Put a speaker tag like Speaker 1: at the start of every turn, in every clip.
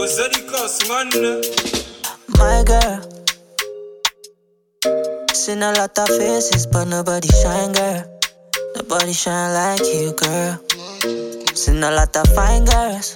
Speaker 1: Ozaricos, man.
Speaker 2: My girl. Seen a lot of faces, but nobody shine, girl. Nobody shine like you, girl. Seen a lot of fine girls.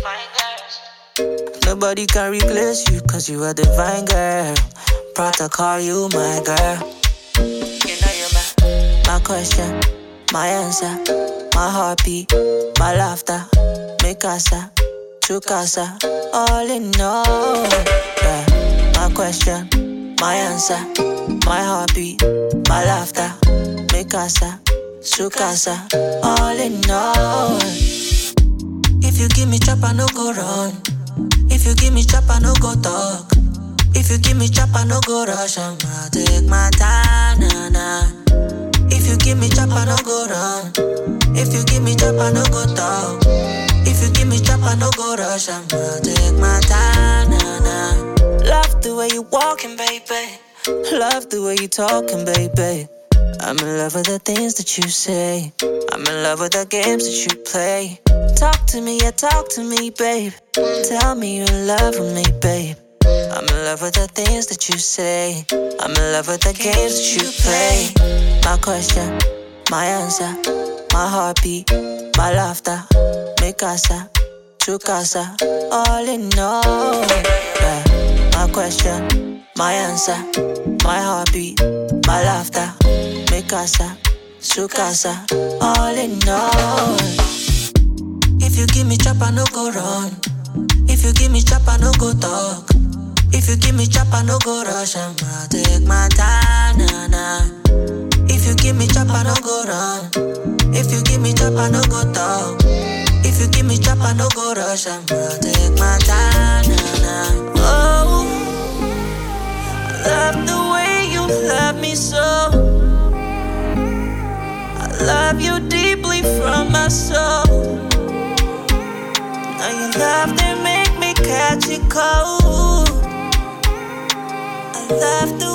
Speaker 2: Nobody can replace you, cause you are divine, girl. Proud to call you my girl. You know you're my, my question, my answer, my heartbeat, my laughter, mi casa, tu casa, all in all. Yeah. My question, my answer, my heartbeat, my laughter, mi casa, su casa, all in all. If you give me chop, I no go run. If you give me chop, I no go talk. If you give me chop, I no go rush. I'ma take my time, nah, nah. If you give me chop, I no go run. If you give me chop, I no go talk. If you give me chop, I no go rush. I'ma take my time, nah, nah. Love the way you walking, baby. Love the way you talking, baby. I'm in love with the things that you say. I'm in love with the games that you play. Talk to me, yeah, talk to me, babe. Tell me you're in love with me, babe. I'm in love with the things that you say. I'm in love with the games that you play. My question, my answer, my heartbeat, my laughter, mi casa, tu casa, all in all. Yeah. My question, my answer, my heartbeat, my laughter, mi casa, su casa, all in all. If you give me chop, I no go run. If you give me chop, I no go talk. If you give me chop, I no go rush. I'ma take my time, nah, nah. If you give me chop, I no go run. If you give me chop, I no go talk. If you give me chop, I no go rush. I'ma take my time, nah, nah. Oh, I love the way you love me so. I love you deeply from my soul. Now your love they make me catch it cold. I love the